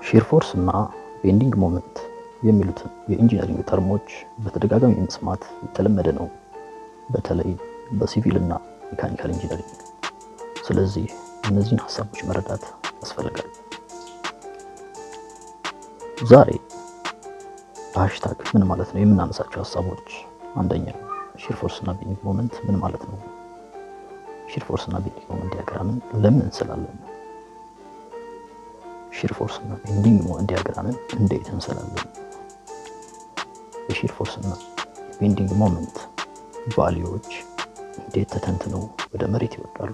ሺር ፎርስ እና ቤንዲንግ ሞመንት የሚሉትን የኢንጂነሪንግ ተርሞች በተደጋጋሚ መስማት የተለመደ ነው፣ በተለይ በሲቪል እና ሜካኒካል ኢንጂነሪንግ። ስለዚህ እነዚህን ሀሳቦች መረዳት ያስፈልጋል። ዛሬ በሃሽታግ ምን ማለት ነው የምናነሳቸው ሀሳቦች፣ አንደኛ ሺር ፎርስ እና ቤንዲንግ ሞመንት ምን ማለት ነው? ሺር ፎርስ እና ቤንዲንግ ሞመንት ዲያግራምን ለምን እንስላለን? ሺር ፎርስ እና ቤንዲንግ ሞመንት ዲያግራምን እንዴት እንስላለን? የሺር ፎርስ እና የቤንዲንግ ሞመንት ቫልዩዎች እንዴት ተተንትነው ወደ መሬት ይወርዳሉ?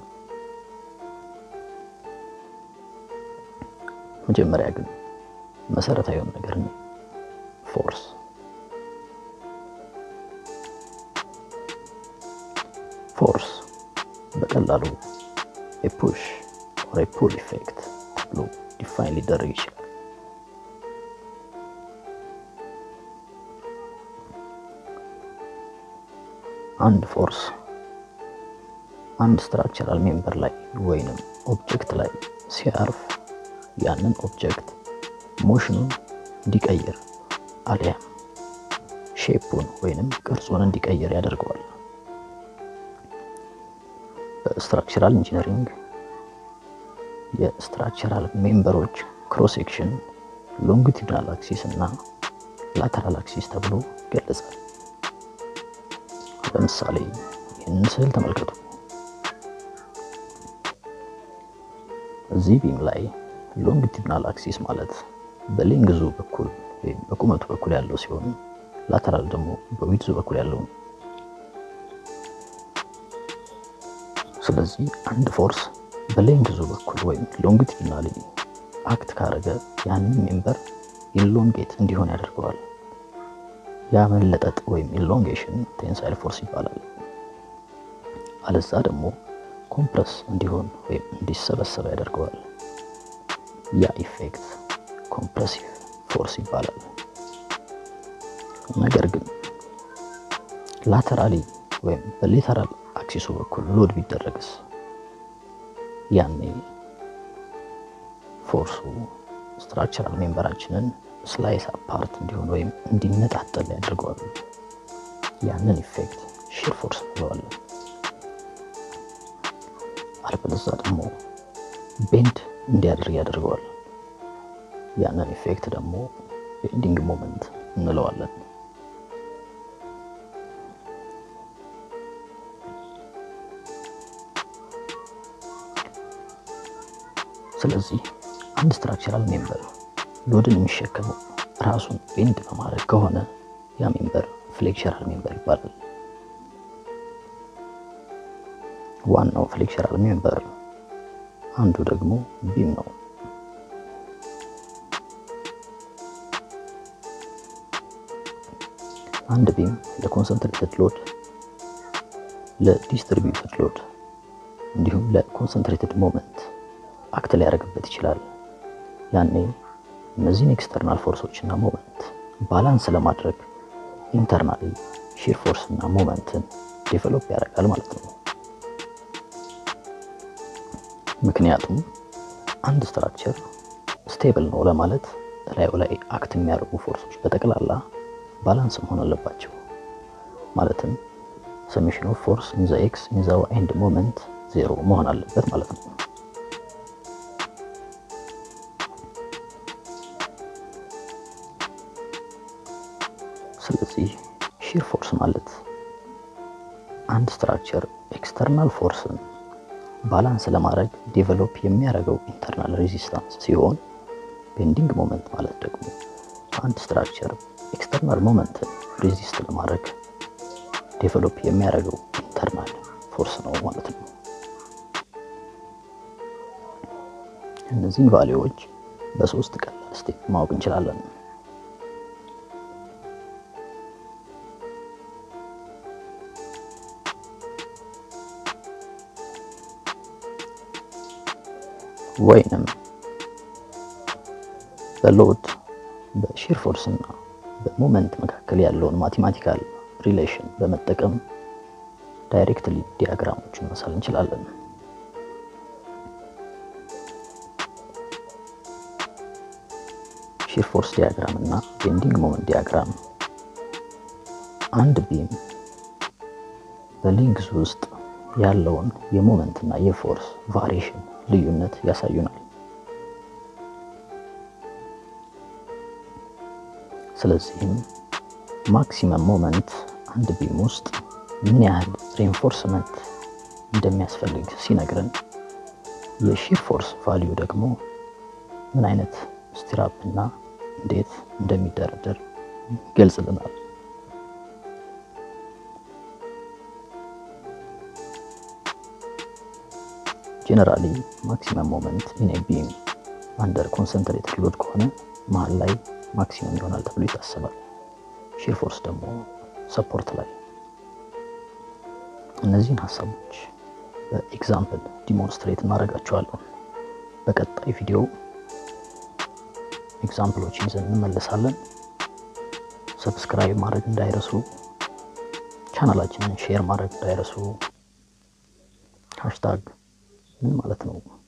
መጀመሪያ ግን መሰረታዊውን ነገር ነው፣ ፎርስ። ፎርስ በቀላሉ የፑሽ ኦር የፑል ኢፌክት ተብሎ ዲፋይን ሊደረግ ይችላል። አንድ ፎርስ አንድ ስትራክቸራል ሜምበር ላይ ወይንም ኦብጀክት ላይ ሲያርፍ ያንን ኦብጀክት ሞሽኑን እንዲቀይር አሊያም ሼፑን ወይንም ቅርጹን እንዲቀይር ያደርገዋል። በስትራክቸራል ኢንጂነሪንግ የስትራክቸራል ሜምበሮች ክሮስ ሴክሽን ሎንጊቱዲናል አክሲስ እና ላተራል አክሲስ ተብሎ ይገለጻል። ለምሳሌ ይህንን ስዕል ተመልከቱ። እዚህ ቢም ላይ ሎንጊቱዲናል አክሲስ ማለት በሌንግዙ በኩል ወይም በቁመቱ በኩል ያለው ሲሆን ላተራል ደግሞ በዊድዙ በኩል ያለው ነው። ስለዚህ አንድ ፎርስ በሌንግዙ በኩል ወይም ሎንጊቱዲናሊ አክት ካረገ ያንን ሜምበር ኢሎንጌት እንዲሆን ያደርገዋል። ያ መለጠጥ ወይም ኢሎንጌሽን ቴንሳይል ፎርስ ይባላል። አለዛ ደግሞ ኮምፕረስ እንዲሆን ወይም እንዲሰበሰበ ያደርገዋል። ያ ኢፌክት ኮምፕረሲቭ ፎርስ ይባላል። ነገር ግን ላተራሊ ወይም በሌተራል አክሲሱ በኩል ሎድ ቢደረግስ ያኔ ፎርሱ ስትራክቸራል ሜምበራችንን ስላይስ አፓርት እንዲሆን ወይም እንዲነጣጠል ያደርገዋል። ያንን ኢፌክት ሺር ፎርስ እንለዋለን። አለበለዛ ደግሞ ቤንድ እንዲያደርግ ያደርገዋል። ያንን ኢፌክት ደግሞ ቤንዲንግ ሞመንት እንለዋለን። ስለዚህ አንድ ስትራክቸራል ሜምበር ሎድን የሚሸከመው ራሱን ቤንድ በማድረግ ከሆነ ያ ሜምበር ፍሌክቸራል ሜምበር ይባላል። ዋናው ፍሌክቸራል ሜምበር አንዱ ደግሞ ቢም ነው። አንድ ቢም ለኮንሰንትሬትድ ሎድ፣ ለዲስትሪቢዩትድ ሎድ እንዲሁም ለኮንሰንትሬትድ ሞመንት አክት ሊያደርግበት ይችላል። ያኔ እነዚህን ኤክስተርናል ፎርሶች እና ሞመንት ባላንስ ለማድረግ ኢንተርናሊ ሺር ፎርስ እና ሞመንትን ዴቨሎፕ ያደርጋል ማለት ነው። ምክንያቱም አንድ ስትራክቸር ስቴብል ነው ለማለት እላዩ ላይ አክት የሚያደርጉ ፎርሶች በጠቅላላ ባላንስ መሆን አለባቸው። ማለትም ሰሜሽን ኦፍ ፎርስ ኢን ዘ ኤክስ ኢን ዘ ዋይ ኤንድ ሞመንት ዜሮ መሆን አለበት ማለት ነው። ስለዚህ ሺር ፎርስ ማለት አንድ ስትራክቸር ኤክስተርናል ፎርስን ባላንስ ለማድረግ ዴቨሎፕ የሚያደርገው ኢንተርናል ሬዚስታንስ ሲሆን ቤንዲንግ ሞመንት ማለት ደግሞ አንድ ስትራክቸር ኤክስተርናል ሞመንትን ሬዚስት ለማድረግ ዴቨሎፕ የሚያደርገው ኢንተርናል ፎርስ ነው ማለት ነው። እነዚህን ቫሊዎች በሶስት ቀላል ስቴፕ ማወቅ እንችላለን። ወይንም በሎድ በሺር ፎርስ እና በሞመንት መካከል ያለውን ማቴማቲካል ሪሌሽን በመጠቀም ዳይሬክትሊ ዲያግራሞችን መሳል እንችላለን። ሺር ፎርስ ዲያግራም እና ቤንዲንግ ሞመንት ዲያግራም አንድ ቢም በሊንክስ ውስጥ ያለውን የሞመንት እና የፎርስ ቫሪዬሽን ልዩነት ያሳዩናል። ስለዚህም ማክሲመም ሞመንት አንድ ቢም ውስጥ ምን ያህል ሬንፎርስመንት እንደሚያስፈልግ ሲነግረን የሺር ፎርስ ቫሊዩ ደግሞ ምን አይነት ስቲራፕ እና እንዴት እንደሚደረደር ይገልጽልናል። ጄኔራሊ ማክሲመም ሞመንት ኢን ኤ ቢም አንደር ኮንሰንትሬትድ ሎድ ከሆነ መሀል ላይ ማክሲመም ይሆናል ተብሎ ይታሰባል። ሺር ፎርስ ደግሞ ሰፖርት ላይ። እነዚህን ሀሳቦች በኤግዛምፕል ዲሞንስትሬት እናደርጋቸዋለን። በቀጣይ ቪዲዮ ኤግዛምፕሎችን ይዘን እንመለሳለን። ሰብስክራይብ ማድረግ እንዳይረሱ፣ ቻናላችንን ሼር ማድረግ እንዳይረሱ። ሃሽታግ ምን ማለት ነው?